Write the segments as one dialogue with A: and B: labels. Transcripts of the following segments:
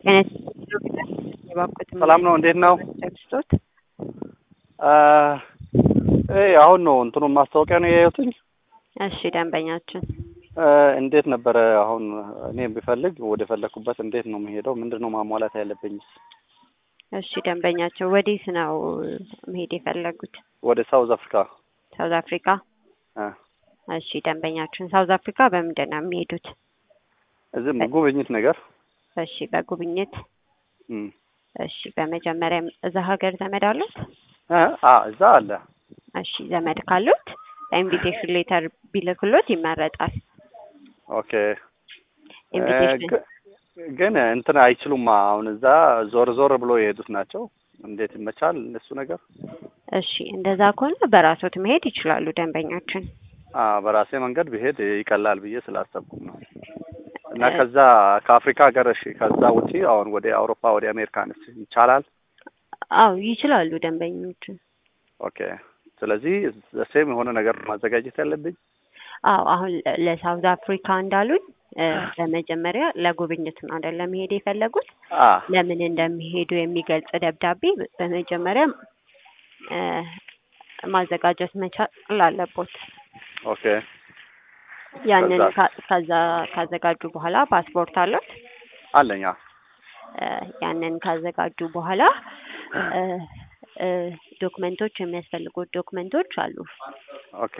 A: ሰላም ነው። እንዴት ነው?
B: ቴክስቶት
A: አሁን ነው እንትኑን ማስታወቂያ ነው ያየሁትኝ።
B: እሺ ደንበኛችን
A: እንዴት ነበረ? አሁን እኔ ቢፈልግ ወደ ፈለግኩበት እንዴት ነው የምሄደው? ምንድን ነው ማሟላት ያለብኝስ?
B: እሺ ደንበኛቸው ወዴት ነው መሄድ የፈለጉት?
A: ወደ ሳውዝ አፍሪካ።
B: ሳውዝ አፍሪካ።
A: እ
B: እሺ ደንበኛችን ሳውዝ አፍሪካ በምንድን ነው የሚሄዱት?
A: እዚህም ጉብኝት ነገር
B: እሺ በጉብኝት
A: እም
B: እሺ በመጀመሪያም እዛ ሀገር ዘመድ አሉት?
A: እ አ እዛ አለ።
B: እሺ ዘመድ ካሉት ኢንቪቴሽን ሌተር ቢልክሎት ይመረጣል።
A: ኦኬ
B: ኢንቪቴሽን
A: ግ- ግን እንትን አይችሉም። አሁን እዛ ዞር ዞር ብሎ የሄዱት ናቸው። እንዴት ይመቻል እሱ ነገር?
B: እሺ እንደዛ ከሆነ በራሶት መሄድ ይችላሉ ደንበኛችን።
A: አ በራሴ መንገድ ብሄድ ይቀላል ብዬ ስላሰብኩም ነው። እና
B: እ-
A: ከዛ ከአፍሪካ ሀገር እሺ፣ ከዛ ውጪ አሁን ወደ አውሮፓ ወደ አሜሪካንስ ይቻላል?
B: አዎ ይችላሉ ደንበኞችን።
A: ኦኬ ስለዚህ ሴም የሆነ ነገር ማዘጋጀት ያለብኝ
B: አዎ አሁን ለ- ለሳውዝ አፍሪካ እንዳሉኝ እ፣ በመጀመሪያ ለጉብኝት ነው አይደለም መሄድ የፈለጉት።
A: አ
B: ለምን እንደሚሄዱ የሚገልጽ ደብዳቤ በ- በመጀመሪያ እ፣ ማዘጋጀት መቻል አለቦት።
A: ኦኬ
B: ያንን
A: ከዛስ?
B: ካ- ከዛ ካዘጋጁ በኋላ ፓስፖርት አለት
A: አለኛ
B: እ፣ ያንን ካዘጋጁ በኋላ እ፣ እ፣ ዶክመንቶች የሚያስፈልጉት ዶክመንቶች አሉ።
A: ኦኬ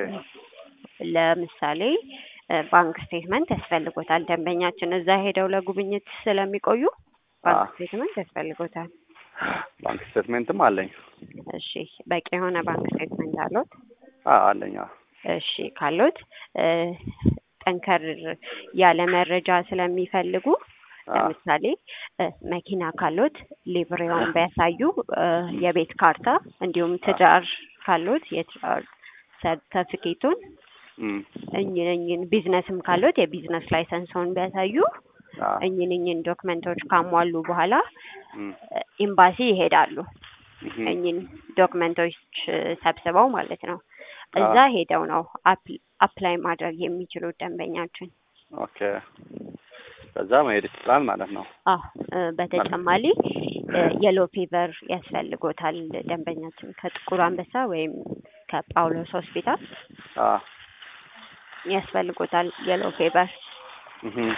B: ለምሳሌ እ፣ ባንክ ስቴትመንት ያስፈልጎታል። ደንበኛችን እዛ ሄደው ለጉብኝት ስለሚቆዩ ባንክ
A: አ
B: ስቴትመንት ያስፈልጎታል።
A: ባንክ ስቴትሜንትም አለኝ።
B: እሺ በቂ የሆነ ባንክ ስቴትመንት አሉት?
A: አ አለኛ
B: እሺ ካሉት እ፣ ጠንከር ያለ መረጃ ስለሚፈልጉ
A: አ
B: ለምሳሌ እ፣ መኪና ካሉት ሊብሬውን ቢያሳዩ፣ እ፣ የቤት ካርታ እንዲሁም ትዳር ካሉት የትዳር ሰርተፊኬቱን
A: እም
B: እኝን እኝን ቢዝነስም ካሉት የቢዝነስ ላይሰንስን ቢያሳዩ
A: አ
B: እኝን እኝን ዶክመንቶች ካሟሉ በኋላ
A: እም
B: እ፣ ኤምባሲ ይሄዳሉ።
A: እም
B: እኝን ዶክመንቶች እ፣ ሰብስበው ማለት ነው። እዛ
A: አ
B: ሄደው ነው አፕ- አፕላይ ማድረግ የሚችሉት ደንበኛችን።
A: ኦኬ ከዛ መሄድ ይችላል ማለት ነው።
B: አዎ እ፣ በተጨማሪ የሎ ፌቨር ያስፈልጎታል ደንበኛችን ከጥቁር አንበሳ ወይም ከጳውሎስ ሆስፒታል
A: አ
B: ያስፈልጎታል የሎ ፌቨር።
A: እም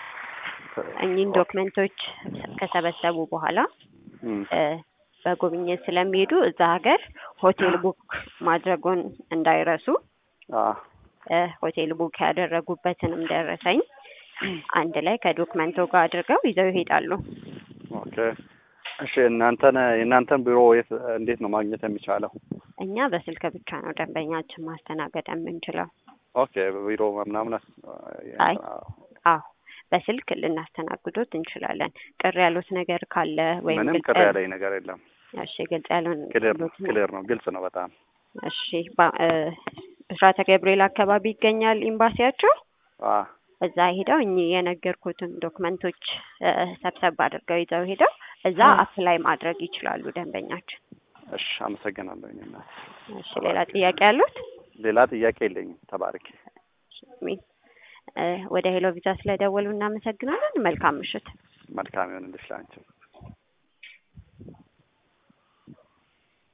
B: እኚህን ዶክመንቶች ከሰበሰቡ በኋላ
A: እም
B: እ፣ በጉብኝት ስለሚሄዱ እዛ ሀገር ሆቴል ቡክ ማድረጉን እንዳይረሱ
A: አ
B: እ፣ ሆቴል ቡክ ያደረጉበትንም ደረሰኝ አንድ ላይ ከዶክመንቶ ጋር አድርገው ይዘው ይሄዳሉ።
A: ኦኬ እሺ እናንተን የእናንተን ቢሮ የት እንዴት ነው ማግኘት የሚቻለው?
B: እኛ በስልክ ብቻ ነው ደንበኛችን ማስተናገድ የምንችለው።
A: ኦኬ በቢሮ ምናምን አስ-
B: አይ አዎ በስልክ ልናስተናግዶት እንችላለን። ቅር ያሉት ነገር ካለ ወይም
A: ምንም
B: ግልጽ
A: ቅር
B: ያል-
A: ያለኝ ነገር የለም።
B: እሺ ግልጽ ያልሆን
A: ክሊር ነው
B: ያሉት ነው።
A: ክሊር ነው ግልጽ ነው በጣም
B: እሺ ባ- እ፣ ብስራተ ገብርኤል አካባቢ ይገኛል ኤምባሲያቸው።
A: አ
B: እዛ ሄደው እኚህ የነገርኩትን ዶክመንቶች እ፣ ሰብሰብ አድርገው ይዘው ሄደው እዛ አፕላይ ማድረግ ይችላሉ ደንበኛችን።
A: እሺ አመሰግናለሁ። እኔ እናት
B: እሺ ሌላ ጥያቄ ያሉት?
A: ሌላ ጥያቄ የለኝም። ተባረኪ።
B: ሚ- እ፣ ወደ ሄሎ ቪዛ ስለደወሉ እናመሰግናለን። መልካም ምሽት።
A: መልካም ይሁንልሽ ላንቺ።